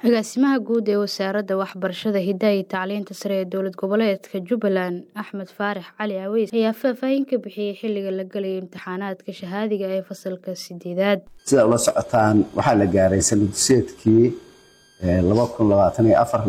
Agaasimaha Guud ee Wasaaradda Waxbarashada, Hidaha iyo Tacliinta Sare ee Dowlad Goboleedka Jubbaland, Axmed Faarax Cali Aweys, ayaa faahfaahin ka bixiyay xilliga la galayo imtixaanaadka shahaadiga ee fasalka sideedaad. sida ula socotaan waxaa la gaaray sanadseedkii waxaa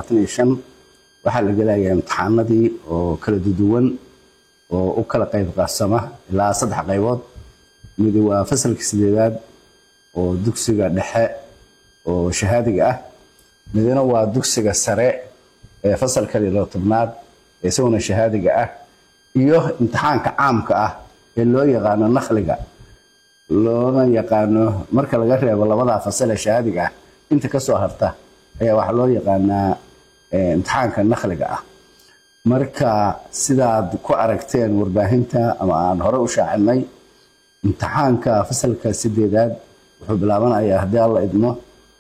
la gelayaa imtixaanadii oo kala duwan oo u kala qayb qarsama ilaa saddex qaybood mid waa fasalka sideedaad oo dugsiga dhexe oo shahaadiga ah midna waa dugsiga sare ee fasalka lilo tobnaad ee isaguna shahaadiga ah iyo imtixaanka caamka ah ee loo yaqaano nakhliga loona yaqaano marka laga reebo labadaa fasal ee shahaadiga ah inta kasoo harta ayaa waxaa loo yaqaanaa imtixaanka nakhliga ah marka sidaad ku aragteen warbaahinta ama aan hore u shaacinay imtixaanka fasalka sideedaad wuxuu bilaabanayaa haddii alla idmo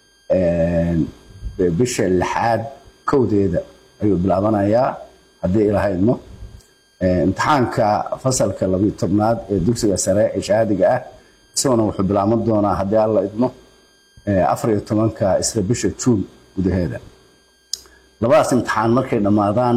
bisha lixaad kowdeeda ayuu bilaabanayaa haddii ilaha idmo imtixaanka fasalka labiyo tobnaad ee dugsiga sare ee shahaadiga ah isaguna wuxuu bilaaban doonaa haddii alla idmo afar iyo tobanka isla bisha juun gudaheeda labadaas imtixaan markay dhammaadaan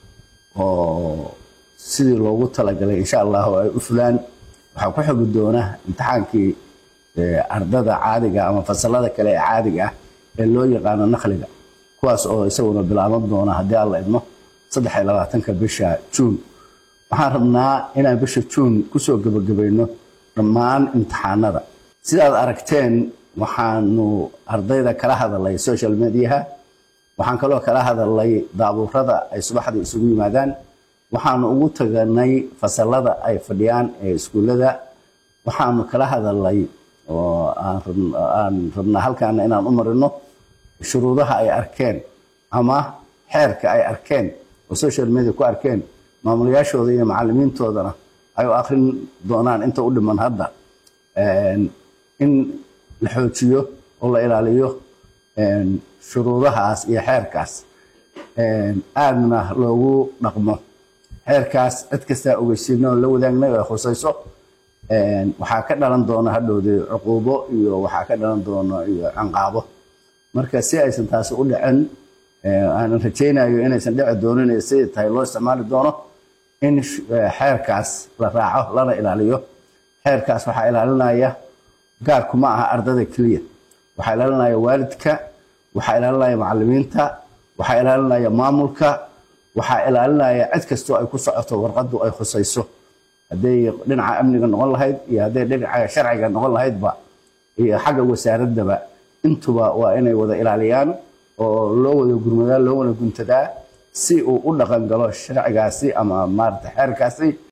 oo sidii loogu talagalay insha allahu ay u fulaan waxaa ku xogi doona imtixaankii ardada caadiga ama fasalada kale ee caadiga ah ee loo yaqaano nakhliga kuwaas oo isaguna bilaaban doona haddii alla idmo saddex iyo labaatanka bisha juun waxaan rabnaa inaan bisha juun kusoo gebagabayno dhammaan imtixaanada sidaad aragteen waxaanu ardayda kala hadalay social mediaha waxaan kaloo kala hadalay daabuurada ay subaxdii isugu yimaadaan waxaanu ugu taganay fasalada ay fadhiyaan ee iskuullada waxaanu kala hadalay oo aan rabnaa halkaana inaan u marino shuruudaha ay arkeen ama xeerka ay arkeen oo social media ku arkeen maamulayaashooda iyo macalimiintoodana ay u akrin doonaan inta u dhiman hadda in la xoojiyo oo la ilaaliyo shuruudahaas iyo xeerkaas aadna loogu dhaqmo xeerkaas cid kastaa ogeysiino la wadaagnay oo khusayso waxaa ka dhalan doona hadhowdee cuquubo iyo waxaa ka dhalan doona iyo canqaabo marka si aysan taasi u dhicin aanan rajaynayo inaysan dhici doonin siday tahay loo isticmaali doono in xeerkaas la raaco lana ilaaliyo xeerkaas waxaa ilaalinaya gaarku ma aha ardada keliya waxaa ilaalinaya waalidka waxaa ilaalinaya macalimiinta waxaa ilaalinaya maamulka waxaa ilaalinaya cid kastoo ay ku socoto warqadu ay khusayso hadday dhinaca amniga noqon lahayd iyo hadday dhinaca sharciga noqon lahaydba iyo xagga wasaaradaba intuba waa inay wada ilaaliyaan oo loo wada gurmadaa loo wada guntadaa si uu u dhaqan galo sharcigaasi ama maarata xeerkaasi